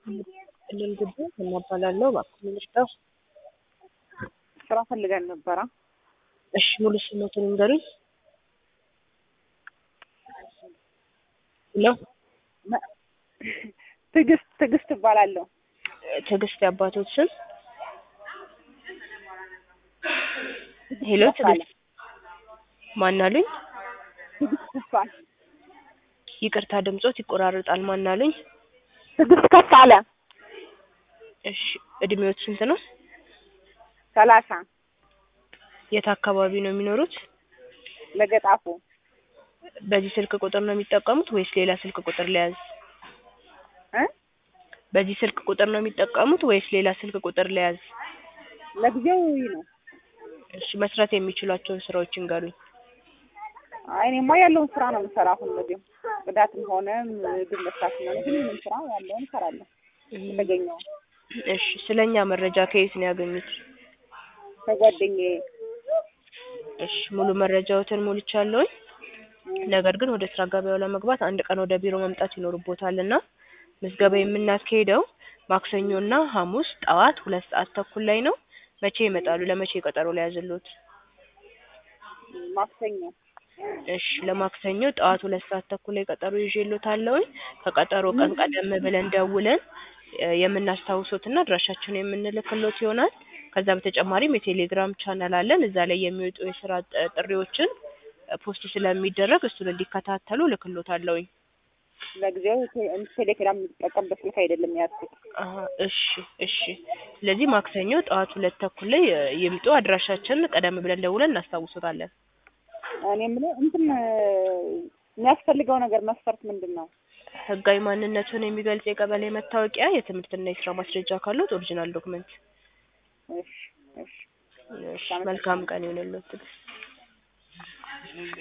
ክልል ግቢ እናባላለሁ እባክዎ ልርዳው? ስራ ፈልገን ነበረ። እሺ ሙሉ ስሞትን ይንገሩኝ? ሄሎ መ- ትዕግስት ትዕግስት እባላለሁ። ትዕግስት የአባቶት ስም? ሄሎ ከፍ አለ። ትዕግስት ማን አሉኝ? ትዕግስት ከፍ አለ። ይቅርታ ድምጾት ይቆራረጣል። ማን አሉኝ? ትዕግስት ከፍ አለ። እሺ እድሜዎት ስንት ነው? ሰላሳ የት አካባቢ ነው የሚኖሩት? ለገጣፎ በዚህ ስልክ ቁጥር ነው የሚጠቀሙት ወይስ ሌላ ስልክ ቁጥር ልያዝ? እ በዚህ ስልክ ቁጥር ነው የሚጠቀሙት ወይስ ሌላ ስልክ ቁጥር ልያዝ? ለጊዜው ይህ ነው። እሺ መስራት የሚችሏቸውን ስራዎች ይንገሩኝ? አይ እኔማ ያለውን ስራ ነው የምሰራ። አሁን ለጊዜው ጽዳትም ሆነ ምግብ መስራትም ሆነ ሁሉንም ስራ ያለውን እሰራለሁ የተገኘውን እሺ ስለኛ መረጃ ከየት ነው ያገኙት? ከጓደኛዬ እሺ ሙሉ መረጃዎትን ሞልቻለሁኝ። ነገር ግን ወደ ስራ ገበያው ለመግባት አንድ ቀን ወደ ቢሮ መምጣት ይኖርቦታል እና ምዝገባ የምናካሂደው ማክሰኞና ሐሙስ ጠዋት ሁለት ሰዓት ተኩል ላይ ነው። መቼ ይመጣሉ? ለመቼ ቀጠሮ ልያዝልዎት? ማክሰኞ እሺ ለማክሰኞ ጠዋት ሁለት ሰዓት ተኩል ላይ ቀጠሮ ይዤልዎታለሁኝ። ከቀጠሮ ቀን ቀደም ብለን ደውለን እ የምናስታውሶትና አድራሻችንን የምንልክልዎት ይሆናል። ከዛ በተጨማሪም የቴሌግራም ቻናል አለን። እዛ ላይ የሚወጡ የስራ ጥ- ጥሪዎችን እ ፖስት ስለሚደረግ እሱን እንዲከታተሉ እልክልዎታለሁኝ። ለጊዜው ቴ- ቴሌግራም የምጠቀምበት ስልክ አይደለም የያዝኩት። አሀ እሺ እሺ። ስለዚህ ማክሰኞ ጠዋት ሁለት ተኩል ላይ እ ይምጡ። አድራሻችንን ቀደም ብለን ደውለን እናስታውሶታለን። እኔ የምለው እንትን እ የሚያስፈልገው ነገር መስፈርት ምንድን ነው? ህጋዊ ማንነቱን የሚገልጽ የቀበሌ መታወቂያ፣ የትምህርትና የስራ ማስረጃ ካሉት ኦሪጂናል ዶክመንት። እሺ እሺ እሺ መልካም ቀን ይሁንልዎት።